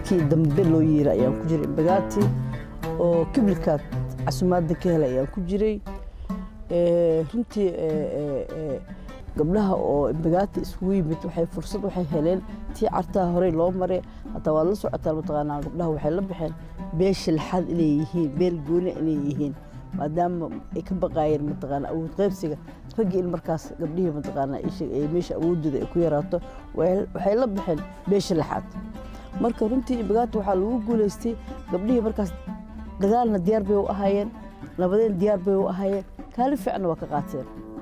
dadkii dambe loo yeera ayaan ku jiray imbagaati oo kiblikaad casumaadda ka helay ayaan ku jiray runtii gabdhaha oo imbagaati iskugu yimid waxay fursad waxay heleen tii cartaha horey loo maray hataa waad la socotaan mataqaanaa gabdhaha waxay la baxeen beesha lixaad inay yihiin beel gooni inay yihiin maadaama ay ka baqaayeen mataqaanaa awood qaybsiga raggii in markaas gabdhihii mataqaanaa ay meesha awoodooda ay ku yaraato waxay la baxeen beesha lixaad marka runtii imbagaati waxaa lagu guulaystay gabdhihii markaas dagaalna diyaar bay u ahaayeen nabadeen diyaar bay u ahaayeen kaalin fiicna waa ka qaateen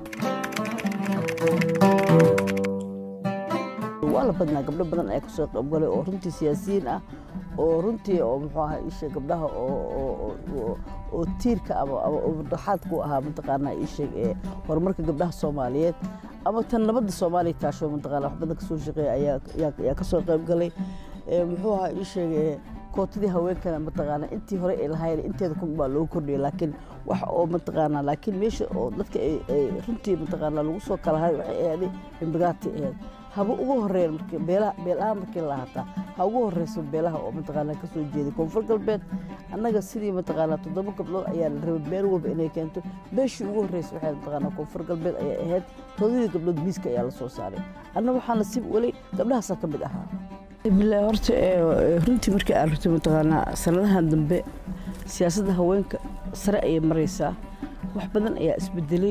waa la badnaa gabdho badan ayaa kasoo qaybgalay oo runtii siyaasiyiin ah oo runtii oo muxuu ahaa isheeg gabdhaha oo tiirka ama ama dhaxaad ku ahaa mataqaanaa isheeg ee horumarka gabdhaha soomaaliyeed ama tan nabadda soomaaliya taasho mataqaanaa wax badan kasoo shaqeeya ayaa ayaa kasoo qaybgalay muxuu ahaa isheeg kootadii haweenkana mataqaanaa intii hore ay lahaayeen inteeda kun baa loogu kordhiyay laakiin wax oo mataqaanaa laakiin meesha oo dadka ay runtii mataqaanaa lagu soo kala haray waxay ahaaday imbagaati ahayd haba ugu horeeyeen markii beelaha beelaha markii la hataa ha ugu horeyso beelaha oo mataqaanaa kasoo jeeday koonfur galbeed annaga sidii mataqaanaa toddoba gabdhood ayaa la rabay beel walba inay keento beeshii ugu horreysay waxay mataqaanaa koonfur galbeed ayay ahayd todobadii gabdhood miiska ayaa la soo saaray anna waxaa nasiib weli gabdhahaasaa ka mid ahaa bilaa horta runtii markii aan rabtay mataqaanaa sanadahan dambe siyaasadda haweenka sare ayay maraysaa wax badan ayaa isbedelay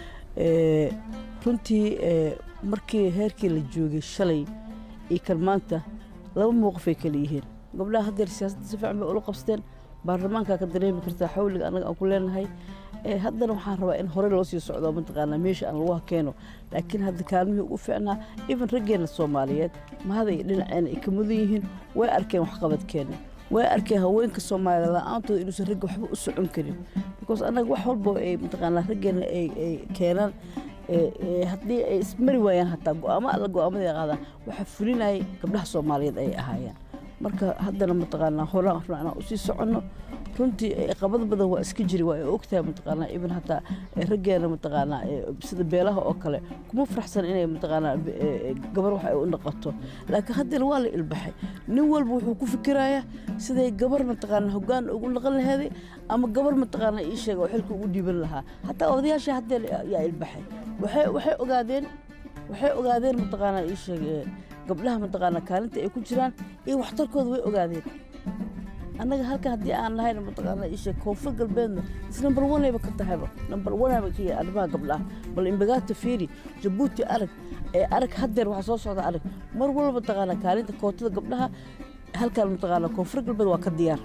runtii markii heerkii la joogay shalay iyo kan maanta laba mowqifay kala yihiin gabdhaha haddeer siyaasadda si fiican bay ula qabsteen baarlamaankaa ka dareemi kartaa xawliga annaga aan ku leenahay haddana waxaan rabaa in horey loo sii socdo mataqaanaa meesha aan lagu hakeeno laakiin hadda kaalmihii ugu fiicnaa even raggeena soomaaliyeed mahada iyo dhinaceena ay ka mudan yihiin way arkeen waxqabadkeena way arkeen haweenka soomaaliya la-aantooda inuusan ragga waxba u socon karin because annaga wax walbo ay mataqaanaa raggeena ay keenaan haddii ay ismari waayaan hataa go-aamo alla go-aamada qaadaan waxaa fulinayay gabdhaha soomaaliyeed ay ahaayeen marka haddana mataqaanaa horaan rabnaa inaan usii soconno runtii qabad badan waa iska jiri waa ay ogtahay mataqaanaa ibn hataa raggeena mataqaanaa sida beelaha oo kale kuma faraxsan inay mataqaanaa gabar wax ay u noqoto laakiin haddana waa la ilbaxay nin walba wuxuu ku fikirayaa siday gabar mataqaanaa hoggaan ugu noqon laheeday ama gabar mataqaanaa ii sheega oo xilka ugu dhiiban lahaa hataa odayaasha haddee yaa ilbaxay waxay waxay ogaadeen waxay ogaadeen mataqaanaa ii sheega gabdhaha mataqaanaa kaalinta ay ku jiraan iyo waxtarkooda way ogaadeen annaga halkan haddii aan nahayna mataqaanaa ishe koonfur galbeedna is number onayba ka tahayba number onayba ka yahay arrimaha gabdhaha bal imbagaata fiiri jabuuti arag ee arag haddeer waxaa soo socda arag mar walba mataqaanaa kaalinta kootada gabdhaha halkan mataqaanaa koonfur galbeed waa ka diyaar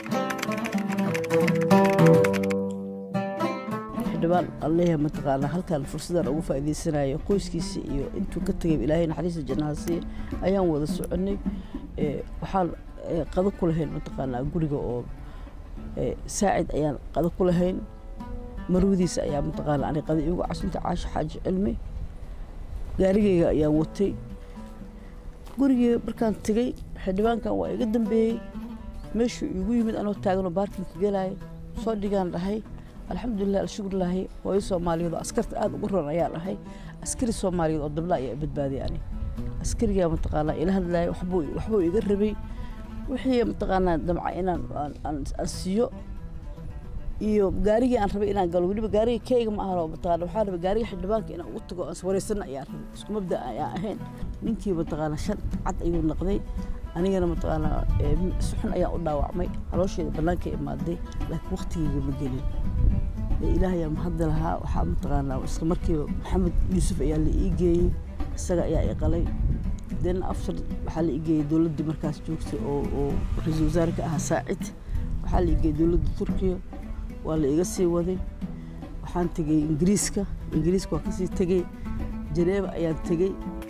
xildhibaan alleeyahay mataqaanaa halkan fursadan ugu faa'iidaysanayo qoyskiisa iyo intuu ka tegay ilaahay naxariista jannaha siiya ayaan wada soconay waxaan qado ku lahayn mataqaanaa guriga oo saacid ayaan qado ku lahayn marwadiisa ayaa mataqaanaa ani qado iigu casunta caasho xaaji cilmi gaarigayga ayaan watay gurigii markaan tegey xildhibaankan waa iga dambeeyey meeshuu iigu yimid anoo taaganoo baarkinka gelaayo soo dhigaan dhahay alxamdulilah alshukurlaahi hooyo soomaaliyeed oo askarta aada ugu ron ayaan ahay askari soomaaliyeed oo dabla ayaa badbaadiyay ani askarigaa mataqaanaa ila hadlaaya waxbuu waxbuu iga rabay wixii mataqaanaa damca inaan aan siiyo iyo gaarigii aan rabay inaan galo weliba gaariga keyga ma ahan oo mataqaana waxaan rabay gaariga xildhibaanka inaan ugu tago aan iswareysana ayaan rabay isku mabda ayaan ahayn ninkii mataqaanaa shan cad ayuu naqday anigana mataqaanaa si xun ayaan u dhaawacmay caloosheeda bannaanka imaaday laakiin waqtigeyga ma gelin ilaahayaa mahadda lahaa waxaa mataqaanaa isla markiiba maxamed yuusuf ayaa la ii geeyey isaga ayaa i qalay den after waxaa la ii geeyey dowladdii markaas joogtay oo oo ra-iisul wasaare ka ahaa saacid waxaa la ii geeyey dowladda turkiya waa la iga sii waday waxaan tegey ingiriiska ingiriiska waa kasii tegey janeeba ayaan tegey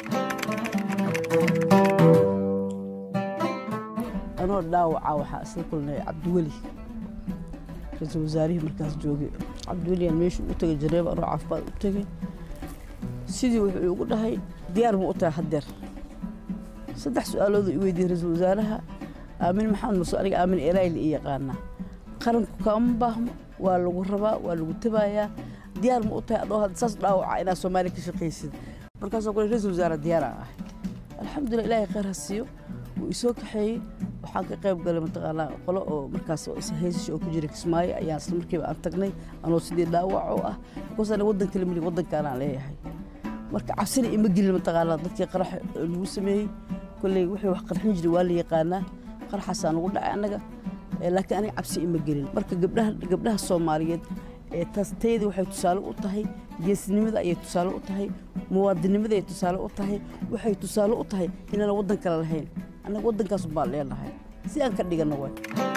anoo dhaawaca waxaa isla kulnay cabdiweli ra-iisul wasaarihii markaas joogay cabdiweli aan meesha u tegay janeeba anoo caafimaad u tegey sidii wuxuu igu dhahay diyaar ma u tahay haddeer saddex su-aaloodu i weydiiyey ra-iisul wasaaraha aamin maxamed muse aniga aamin erayl ii yaqaanaa qaranku kaama baahmo waa lagu rabaa waa lagu tabayaa diyaar ma u tahay adoo hadda saas dhaawaca inaad soomaaliya ka shaqaysid markaasoo kule ra-iisul wasaare diyaar aan ahay alxamdulilah ilaahay khayr ha siiyo wuu isoo kaxeeyey waxaan ka qayb galay mataqaanaa qolo oo markaas heysasha oo ku jira kismaayo ayaan isla markiiba aan tagnay anoo sidii dhaawac oo ah bikoos aniga waddan kale mali waddankaanaan leeyahay marka cabsina ima gelin mataqaanaa dadkii qarax lagu sameeyey kolley wixii wax qarxin jiray waa la yaqaanaa qaraxaasaa nagu dhacay annaga laakiin aniga cabsi ima gelin marka gabdhaha gabdhaha soomaaliyeed ee taas tayada waxay tusaale u tahay geesnimada ayay tusaale u tahay muwaadinimada ay tusaale u tahay waxay tusaale u tahay inaana waddan kale lahayn annaga waddankaas baan leenahay si aan ka dhigano way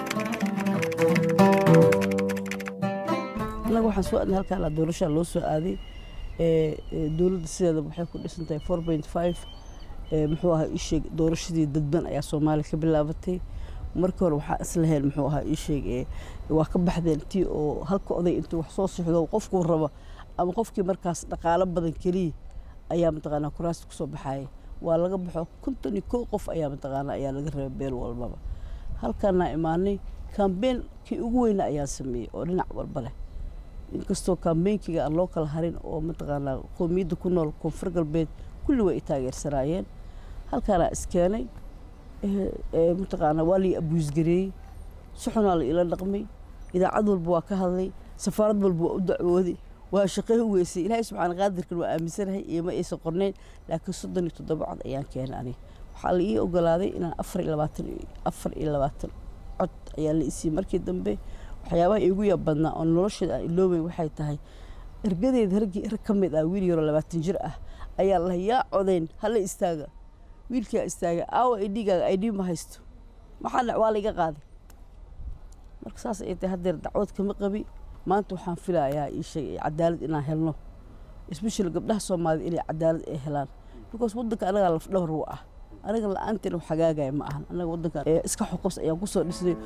annaga waxaan soo aadnay halkaan doorashaa loo soo aaday dowladda sideeda waxay ku dhisan tahay four point five muxuu ahaa isheeg doorashadii dadban ayaa soomaaliya ka bilaabatay markii hore waxaa islaheen muxuu ahaa isheeg waa ka baxdeen tii oo halka oday intuu wax soo sixdo qofkuu rabo ama qofkii markaas dhaqaalo badan keliya ayaa mataqaanaa kuraasta kusoo baxaya waa laga baxo konton iyo kow qof ayaa mataqaanaa ayaa laga rabay beel walbaba halkaanaa imaanay kambeyn kii ugu weyna ayaan sameeyey oo dhinac walba leh inkastoo kambeynkiga aan loo kala harin oo mataqaanaa qoomiyadda ku nool koonfur galbeed kulli way i taageersanaayeen halkaanaa iskeenay mataqaanaa waa lai abuusgareeyey si xunaa la ila dhaqmay idaacad walba waa ka hadlay safaarad walba waa u dacwooday waa shaqey u weysay ilaahay subxaana qaadirkan waa aaminsanahay iyo ma aysan qornayn laakiin soddon iyo toddoba cod ayaan keenay aniga waxaa la ii ogolaaday inaan afar iyo labaatan afar iyo labaatan cod ayaa la isiiyey markii dambe waxyaabaha iigu yaab badnaa oo nolosheeda aan iloobeyn waxay tahay ergadeeda raggii rag ka mid ah wiil yaroo labaatan jir ah ayaa lahay yaa codeyn hala istaaga wiilkaa istaaga aawa idhigaaga idhi ma haysto maxaa dhac waa laiga qaaday marka saas ay tahay haddeer dacwad kama qabi maanta waxaan filayaa ii sheegay cadaalad inaan helno especially gabdhaha soomaaliyed inay cadaalad ay helaan because waddanka anagaa lafdhawr u ah aniga la-aanteena wax hagaagaya ma ahan anaga waddanka iska xoqobs ayaan kusoo dhisnay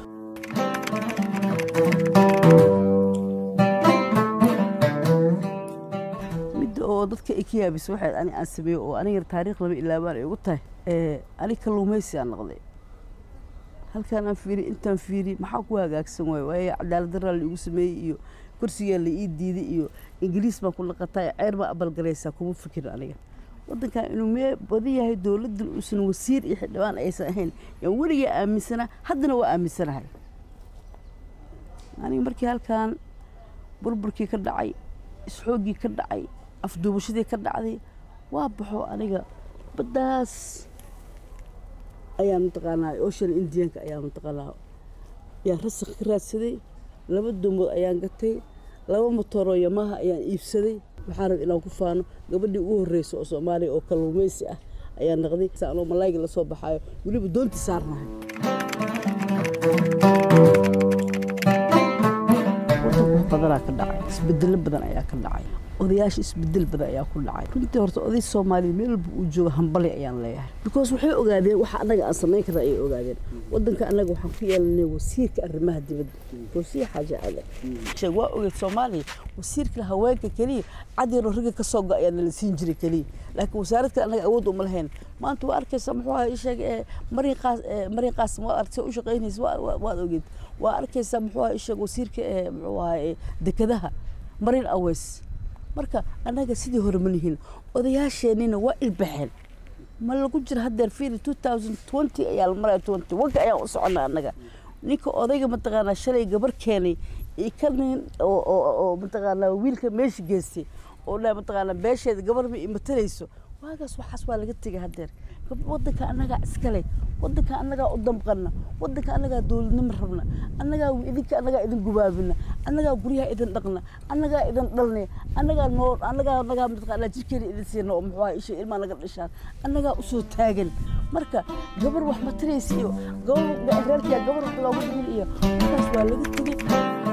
midda oo dadka ay ka yaabisa waxay ani aan sameeyo oo aniga taariikh lama ilaabaan ay ugu tahay ani kalluumaysi aan noqday halkaan aan fiiri intaan fiiri maxaa ku hagaagsan waay waayo cadaalad daraa la igu sameeyey iyo kursigaa la ii diiday iyo ingiriis baan ku naqataa ceer baa abalgalaysaa kuma fikirin aniga waddankan inuu mee badan yahay dowladdan uusan wasiir iyo xildhibaan aysan ahayn yaan weligaa aaminsanaa haddana waa aaminsanahay aniga markii halkaan burburkii ka dhacay isxooggii ka dhacay afduubashadii ka dhacday waa baxo aniga baddaas ayaa mataqaanaa ocean indianka ayaa mataqaanaa ayaan rasaq ka raadsaday laba dumood ayaan gatay laba motoroo yamaha ayaan iibsaday waxaa rab inaan ku faano gabadhii ugu horreysa oo soomaaliya oo kalluumaysi ah ayaa naqday anoo malaayga la soo baxaayo weliba doonti saarnahay badanaa ka dhacay isbedelo badan ayaa ka dhacay odayaasha isbedel badan ayaa ku dhacay runtii horta oday soomaaliya meel walba uu joogo hambali ayaan leeyahay because waxay ogaadeen waxa annaga aan samayn karna ayay ogaadeen waddanka annaga waxaan ku yeelanay wasiirka arrimaha dibadda wasiir xaaja ale sheeg waa ogeed soomaaliya wasiirka haweenka keliya cad yaroo ragga ka soo go ayaa nala siin jiray keliya laakiin wasaarad kale annaga awood uma lahayn maanta waa arkaysa muxuu ahaa isheeg marin qaas marin qaasim waad arkaysa u shaqaynaysa waad ogeed waa arkaysaa muxuu ahaa isheeg wasiirka muxuu ahaa dekadaha marin aweys marka annaga sidii hore ma lihin odayaasheenina waa ilbaxeen ma lagu jiro haddeer fiiri two thousand twenty ayaa la maraya twenty wanka ayaan u soconnaa annaga ninka odayga mataqaanaa shalay gabar keenay iyo ka nin oo mataqaanaa wiilka meesha geystay oo dhaa mataqaanaa beesheeda gabar ma imatalayso waagaas waxaas waa laga tegay haddeer waddanka annagaa iskale waddanka annagaa u damqana waddanka annagaa dowladnimo rabna annagaa idinka annagaa idin gubaabina annagaa guryaha idin dhaqna annagaa idin dhalnay annagaa noo annagaa annagaa mataqaanaa jirkeena idin siina oo muxuu isha ilmaa naga dhishaan annagaa usoo taagan marka gabar wax mataraysa iyo gabar reerkiya gabar wax loogu dhimin iyo markaas waa laga tegey